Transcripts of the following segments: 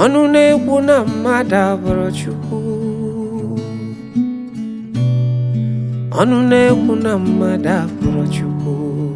ọnụ na-ekwu na mmadụ abụrụ Chukwu ọnụ na-ekwu na mmadụ abụrụ Chukwu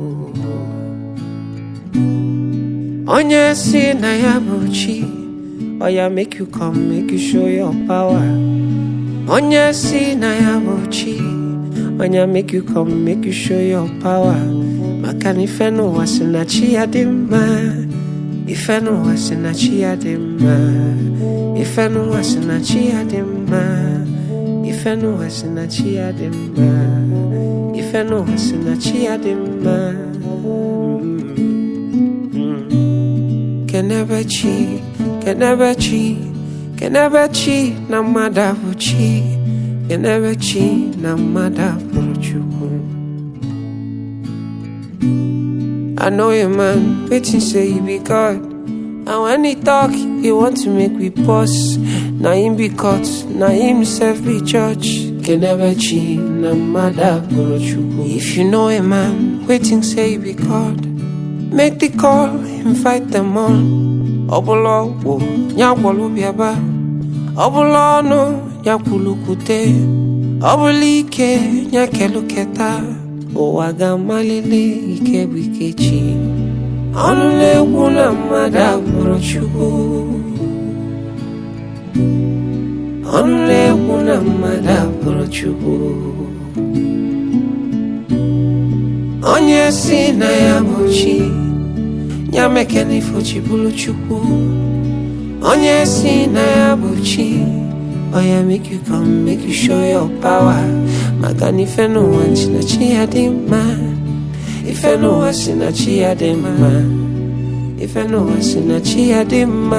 onye si na ya bụ chi ọ ya make you come make you show your power onye si na ya bụ chi onye make you come make you show your power maka na ife n'ụwa si na chi ya dị mma ife n'ụwa si na chi ya dị mma ife n'ụwa si na chi ya dị mma ife n'ụwa si na chi ya dị mma ife n'ụwa si na chi ya dị mma kenebe chi kenebe chi kenebe chi na mmadụ abụ chi kenebe chi na mmadụ abụrụ chukwu I know a man waiting say he be God. And when he talk, he want to make we pause. Na him be caught, na himself be judge. Can never cheat, na mother If you know a man waiting say he be God, make the call, invite them all. Ọbụla ọgwụ ya gwọrọ bịaba ọbụla ọnụ ya kwulukwute ọbụla ike ya keluketa ụwa ga-amalite ike bụ ike chi ọnụ na-ekwu na mmadụ abụrụ Chukwu ọnụ na-ekwu na mmadụ abụrụ Chukwu onye si na ya bụ chi ya mekena ifochi bụrụ Chukwu onye si na ya bụ chi Oh yeah, make you come, make you show your power. Maka na ife n'ụwa si na chi ya dị mma. Ife n'ụwa si na chi ya dị mma. Ife n'ụwa si na chi ya dị mma.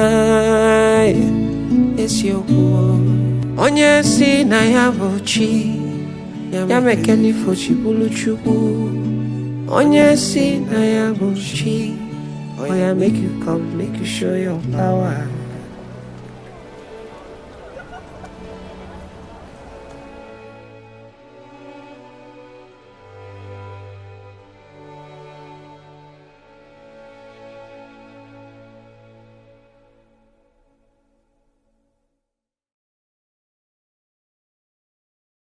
Eziokwu. Onye si na ya bụ chi. Ya meke n'ifo chi bụrụ Chukwu. Onye si na ya bụ chi. Oh yeah, make you come, make you show your power.